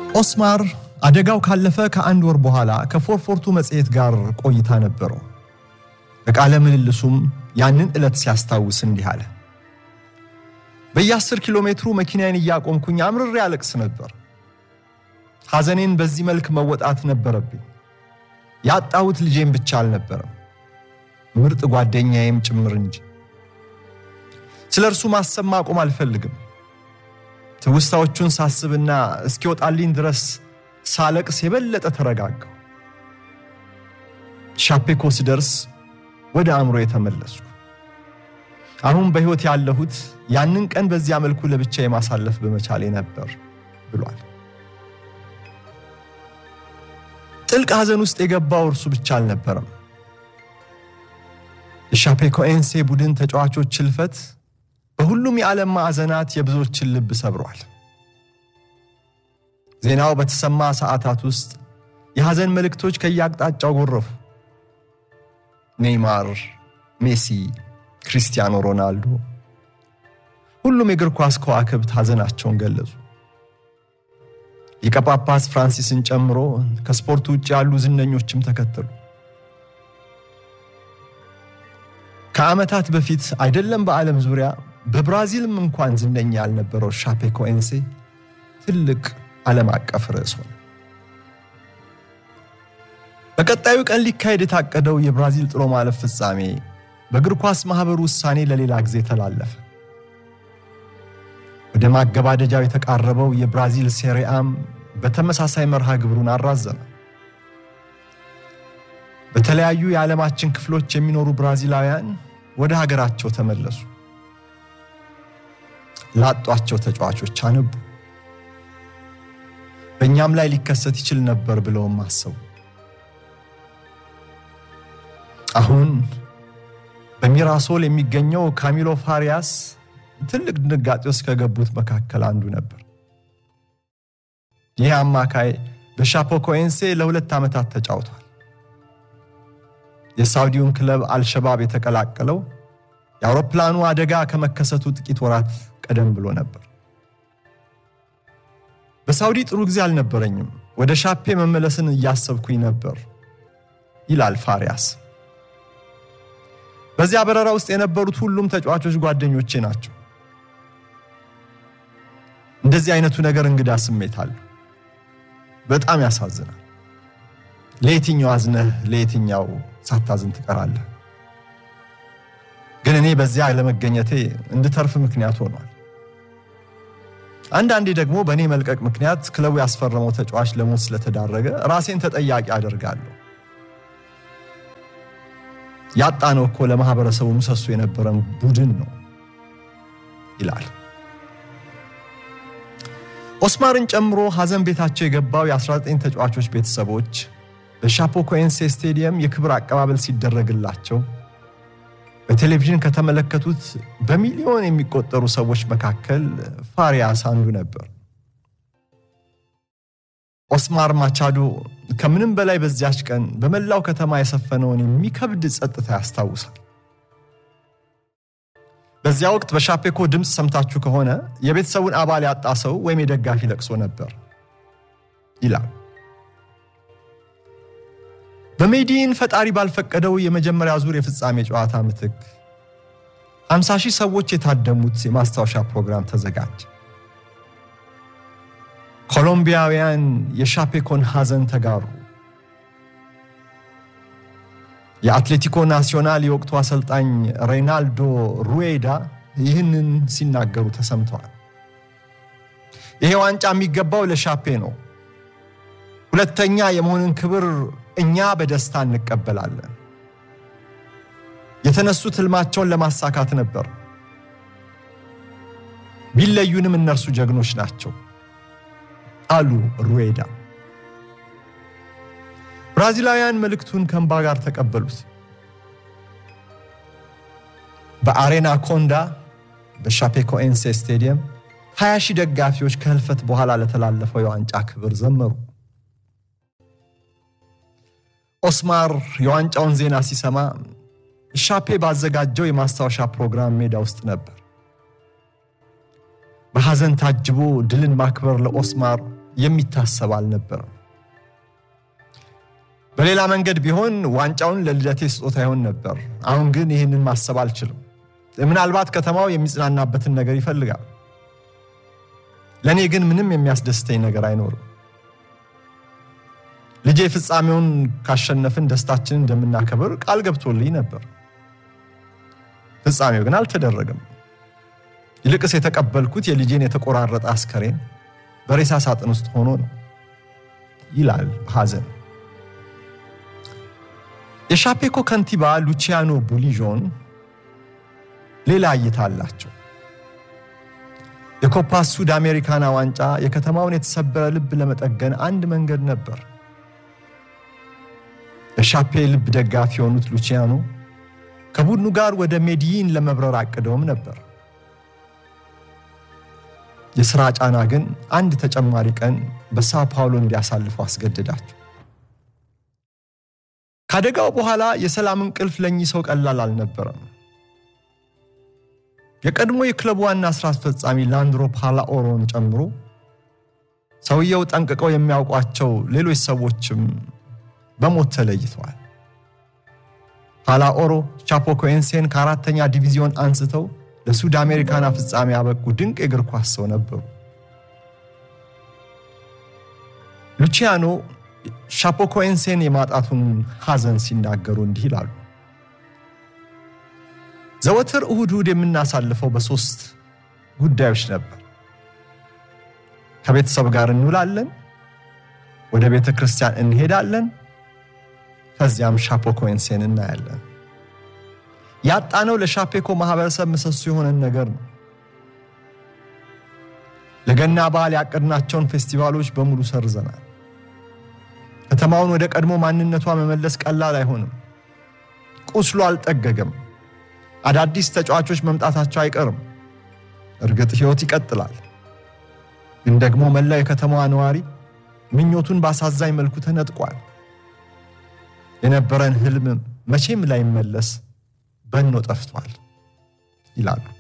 ኦስማር አደጋው ካለፈ ከአንድ ወር በኋላ ከፎርፎርቱ መጽሔት ጋር ቆይታ ነበረው። በቃለ ምልልሱም ያንን ዕለት ሲያስታውስ እንዲህ አለ። በየአስር ኪሎ ሜትሩ መኪናዬን እያቆምኩኝ አምርሬ አለቅስ ነበር። ሐዘኔን በዚህ መልክ መወጣት ነበረብኝ። ያጣሁት ልጄም ብቻ አልነበረም፣ ምርጥ ጓደኛዬም ጭምር እንጂ። ስለ እርሱ ማሰብ ማቆም አልፈልግም። ትውስታዎቹን ሳስብና እስኪወጣልኝ ድረስ ሳለቅስ የበለጠ ተረጋጋሁ። ሻፔኮ ስደርስ ወደ አእምሮ የተመለስኩ። አሁን በሕይወት ያለሁት ያንን ቀን በዚያ መልኩ ለብቻ የማሳለፍ በመቻሌ ነበር ብሏል። ጥልቅ ሐዘን ውስጥ የገባው እርሱ ብቻ አልነበረም። የሻፔኮኤንሴ ቡድን ተጫዋቾች ሕልፈት በሁሉም የዓለም ማዕዘናት የብዙዎችን ልብ ሰብሯል። ዜናው በተሰማ ሰዓታት ውስጥ የሐዘን መልእክቶች ከየአቅጣጫው ጎረፉ። ኔይማር፣ ሜሲ፣ ክሪስቲያኖ ሮናልዶ፣ ሁሉም የእግር ኳስ ከዋክብት ሐዘናቸውን ገለጹ። ሊቀ ጳጳስ ፍራንሲስን ጨምሮ ከስፖርቱ ውጭ ያሉ ዝነኞችም ተከተሉ። ከዓመታት በፊት አይደለም በዓለም ዙሪያ በብራዚልም እንኳን ዝነኛ ያልነበረው ሻፔኮኤንሴ ትልቅ ዓለም አቀፍ ርዕስ ሆነ። በቀጣዩ ቀን ሊካሄድ የታቀደው የብራዚል ጥሎ ማለፍ ፍጻሜ በእግር ኳስ ማኅበሩ ውሳኔ ለሌላ ጊዜ ተላለፈ። ወደ ማገባደጃው የተቃረበው የብራዚል ሴሪአም በተመሳሳይ መርሃ ግብሩን አራዘመ። በተለያዩ የዓለማችን ክፍሎች የሚኖሩ ብራዚላውያን ወደ ሀገራቸው ተመለሱ። ላጧቸው ተጫዋቾች አነቡ። በእኛም ላይ ሊከሰት ይችል ነበር ብለውም አሰቡ። አሁን በሚራሶል የሚገኘው ካሚሎ ፋሪያስ ትልቅ ድንጋጤ ውስጥ ከገቡት መካከል አንዱ ነበር። ይህ አማካይ በሻፔኮኤንሴ ለሁለት ዓመታት ተጫውቷል። የሳውዲውን ክለብ አልሸባብ የተቀላቀለው የአውሮፕላኑ አደጋ ከመከሰቱ ጥቂት ወራት ቀደም ብሎ ነበር። በሳውዲ ጥሩ ጊዜ አልነበረኝም፣ ወደ ሻፔ መመለስን እያሰብኩኝ ነበር ይላል ፋሪያስ። በዚያ በረራ ውስጥ የነበሩት ሁሉም ተጫዋቾች ጓደኞቼ ናቸው። እንደዚህ አይነቱ ነገር እንግዳ ስሜት አለው። በጣም ያሳዝናል። ለየትኛው አዝነህ ለየትኛው ሳታዝን ትቀራለህ? ግን እኔ በዚያ ለመገኘቴ እንድተርፍ ምክንያት ሆኗል። አንዳንዴ ደግሞ በእኔ መልቀቅ ምክንያት ክለቡ ያስፈረመው ተጫዋች ለሞት ስለተዳረገ ራሴን ተጠያቂ አደርጋለሁ። ያጣነው እኮ ለማህበረሰቡ ምሰሶ የነበረን ቡድን ነው ይላል። ኦስማርን ጨምሮ ሐዘን ቤታቸው የገባው የ19 ተጫዋቾች ቤተሰቦች በሻፔኮኤንሴ ስቴዲየም የክብር አቀባበል ሲደረግላቸው በቴሌቪዥን ከተመለከቱት በሚሊዮን የሚቆጠሩ ሰዎች መካከል ፋሪያስ አንዱ ነበር። ኦስማር ማቻዶ ከምንም በላይ በዚያች ቀን በመላው ከተማ የሰፈነውን የሚከብድ ጸጥታ ያስታውሳል። በዚያ ወቅት በሻፔኮ ድምፅ ሰምታችሁ ከሆነ የቤተሰቡን አባል ያጣ ሰው ወይም የደጋፊ ለቅሶ ነበር ይላል። በሜዲን ፈጣሪ ባልፈቀደው የመጀመሪያ ዙር የፍጻሜ ጨዋታ ምትክ 50 ሺህ ሰዎች የታደሙት የማስታወሻ ፕሮግራም ተዘጋጀ። ኮሎምቢያውያን የሻፔኮን ሐዘን ተጋሩ። የአትሌቲኮ ናሲዮናል የወቅቱ አሰልጣኝ ሬናልዶ ሩዌዳ ይህንን ሲናገሩ ተሰምተዋል። ይሄ ዋንጫ የሚገባው ለሻፔ ነው። ሁለተኛ የመሆንን ክብር እኛ በደስታ እንቀበላለን። የተነሱት ህልማቸውን ለማሳካት ነበር። ቢለዩንም እነርሱ ጀግኖች ናቸው አሉ ሩዌዳ። ብራዚላውያን መልእክቱን ከእንባ ጋር ተቀበሉት። በአሬና ኮንዳ በሻፔኮኤንሴ ስቴዲየም 20 ሺህ ደጋፊዎች ከህልፈት በኋላ ለተላለፈው የዋንጫ ክብር ዘመሩ። ኦስማር የዋንጫውን ዜና ሲሰማ ሻፔ ባዘጋጀው የማስታወሻ ፕሮግራም ሜዳ ውስጥ ነበር። በሐዘን ታጅቦ ድልን ማክበር ለኦስማር የሚታሰብ አልነበረም። በሌላ መንገድ ቢሆን ዋንጫውን ለልደቴ ስጦታ ይሆን ነበር። አሁን ግን ይህንን ማሰብ አልችልም። ምናልባት ከተማው የሚጽናናበትን ነገር ይፈልጋል። ለእኔ ግን ምንም የሚያስደስተኝ ነገር አይኖርም። ልጄ ፍጻሜውን ካሸነፍን ደስታችንን እንደምናከብር ቃል ገብቶልኝ ነበር። ፍጻሜው ግን አልተደረገም። ይልቅስ የተቀበልኩት የልጄን የተቆራረጠ አስከሬን በሬሳ ሳጥን ውስጥ ሆኖ ነው ይላል ሐዘን። የሻፔኮ ከንቲባ ሉቺያኖ ቡሊዦን ሌላ እይታ አላቸው። የኮፓ ሱድ አሜሪካና ዋንጫ የከተማውን የተሰበረ ልብ ለመጠገን አንድ መንገድ ነበር። የሻፔ ልብ ደጋፊ የሆኑት ሉቺያኖ ከቡድኑ ጋር ወደ ሜዲይን ለመብረር አቅደውም ነበር። የሥራ ጫና ግን አንድ ተጨማሪ ቀን በሳው ፓውሎ እንዲያሳልፉ አስገደዳቸው። ከአደጋው በኋላ የሰላም እንቅልፍ ለእኚህ ሰው ቀላል አልነበረም። የቀድሞ የክለቡ ዋና ሥራ አስፈጻሚ ላንድሮ ፓላኦሮን ጨምሮ ሰውየው ጠንቅቀው የሚያውቋቸው ሌሎች ሰዎችም በሞት ተለይተዋል። ፓላኦሮ ቻፖኮኤንሴን ከአራተኛ ዲቪዚዮን አንስተው ለሱድ አሜሪካና ፍጻሜ ያበቁ ድንቅ የእግር ኳስ ሰው ነበሩ። ሉቺያኖ ሻፖኮኤንሴን የማጣቱን ሐዘን ሲናገሩ እንዲህ ይላሉ። ዘወትር እሁድ እሁድ የምናሳልፈው በሦስት ጉዳዮች ነበር። ከቤተሰብ ጋር እንውላለን፣ ወደ ቤተ ክርስቲያን እንሄዳለን፣ ከዚያም ሻፖኮኤንሴን እናያለን። ያጣነው ለሻፔኮ ማህበረሰብ ምሰሶ የሆነን ነገር ነው። ለገና በዓል ያቀድናቸውን ፌስቲቫሎች በሙሉ ሰርዘናል። ከተማውን ወደ ቀድሞ ማንነቷ መመለስ ቀላል አይሆንም። ቁስሉ አልጠገገም። አዳዲስ ተጫዋቾች መምጣታቸው አይቀርም። እርግጥ ሕይወት ይቀጥላል። ግን ደግሞ መላው የከተማዋ ነዋሪ ምኞቱን በአሳዛኝ መልኩ ተነጥቋል። የነበረን ህልም መቼም ላይመለስ በኖ ጠፍቷል ይላሉ።